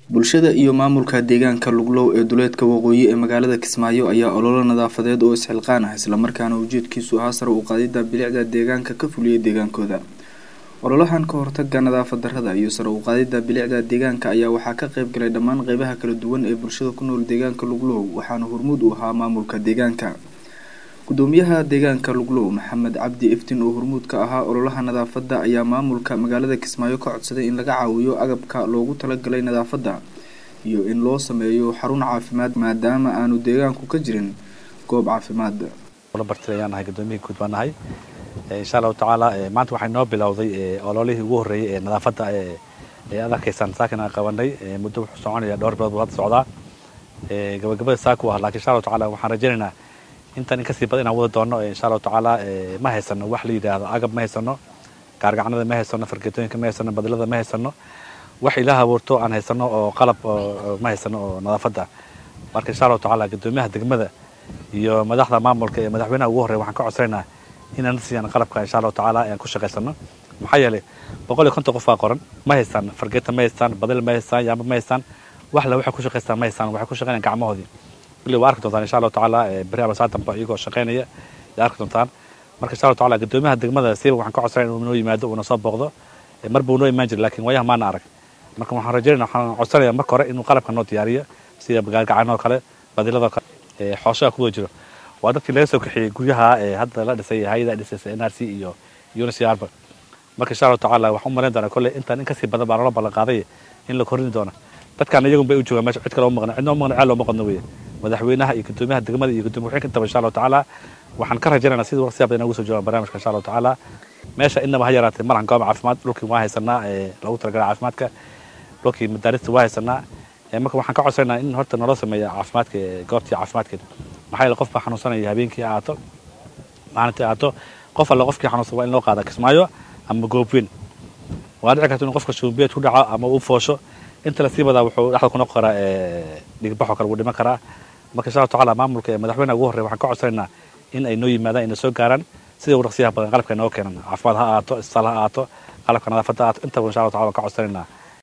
bulshada iyo maamulka deegaanka luglow ee duleedka waqooyi ee magaalada kismaayo ayaa ololo nadaafadeed oo isxilqaan ah islamarkaana ujeedkiisu ahaa sare u qaadida bilicda deegaanka ka fuliyay deegaankooda ololahan ka hortaga nadaafad darada iyo sare u qaadida bilicda deegaanka ayaa waxaa ka qayb galay dhammaan qeybaha kala duwan ee bulshada ku nool deegaanka luglow waxaana hormuud u ahaa maamulka deegaanka gudoomiyaha deegaanka luglow maxamed cabdi iftin oo hormuud ka ahaa ololaha nadaafada ayaa maamulka magaalada kismaayo ka codsaday in laga caawiyo agabka loogu talagalay nadaafada iyo in loo sameeyo xarun caafimaad maadaama aanu deegaanku ka jirin goob caafimaad bartayaan nahay gudoomiyihii guud baan nahay insha allahu tacaala maanta waxay noo bilowday ololihii ugu horreeyey ee nadaafadda ee ad arkaysaan saakin aan qabanay muddo wuxuu soconaya dhowr bilood buu hadda socdaa gabagabada saaku ah lakiin insha allahu tacala waxaan rajaynaynaa intan in kasii badan inaan wada doono insha allahu tacaala ma haysano wax la yidhaahdo agab ma haysano gaargacanada ma haysano fargeetooyinka ma haysano badilada ma haysano wax ilaah abuurto aan haysano oo qalab ma haysano oo nadaafadda marka insha allahu tacaala gudoomiyaha degmada iyo madaxda maamulka ee madaxweynaha ugu horreya waxaan ka codsanaynaa inaan siiyaan qalabka insha allahu tacaala aan ku shaqaysano maxaa yeelay boqol iyo konton qof baa qoran ma haystaan fargeeta ma haystaan badil ma haystaan yaamba ma haystaan wax le waxay ku shaqaystaan ma haystaan waxay ku shaqaynayaan gacmahoodii kulli waa arki doontaan insha allahu tacaala beri abasaatanba iyagoo shaqaynaya yaa arki doontaan marka insha allahu tacaala gudoomiyaha degmada siiba waxaan ka codsanaya inuu noo yimaado uuna soo booqdo mar buu noo imaan jiray lakin waayaha maana arag marka waxaan rajaynaya waxaan codsanaya marka hore inuu qalabka noo diyaariyo sida gaargacanoo kale badiladoo kale xooshaha kuwada jiro waa dadkii laga soo kaxeeyey guryaha hadda la dhisay hay-ada dhisaysa n r c iyo unicrba marka insha allahu tacaala waxaan u malayn doonaa kolley intaan in kasii badan baa loola ballan qaaday in la korrini doono dadkaan iyagun bay u joogaan meesha cid kale uma maqna cidna uma maqna ceel looma qodno weye madaxweynaha iyo gudoomiyaha degmada iyo gudoomiya waxin intaba insha allahu tacaala waxaan ka rajaynaynaa sidii waqtiya badan ugu soo joogaan barnaamijka insha allahu tacaala meesha inaba ha yaraatee malahan goob caafimaad dhulkii waa haysanaa loogu talagalay caafimaadka dhulkii madaarista waa haysanaa marka waxaan ka codsanaynaa in horta naloo sameeya caafimaadka goobtii caafimaadkeeda maxaa yeele qof baa xanuunsanaya habeenkii ha ahaato maalintii ahaato qof alle qofkii xanuunsan waa in loo qaada kismaayo ama goobweyn waa dhici karta inuu qofka shuumbiyeed ku dhaco ama uu foosho inta lasii badaa wuxuu dhexda ku noqon karaa dhigbaxoo kale wuu dhiman karaa marka insha allahu tacala maamulka ee madaxweynaha ugu horreya waxaan ka codsanaynaa in ay noo yimaadaan inay soo gaaraan sida ugu dhaqsiyaha badan qalabka inoo keenan caafimaad ha ahaato isbitaal ha ahaato qalabka nadaafadda ha ahaato intaba insha allahu tacala waan ka codsanaynaa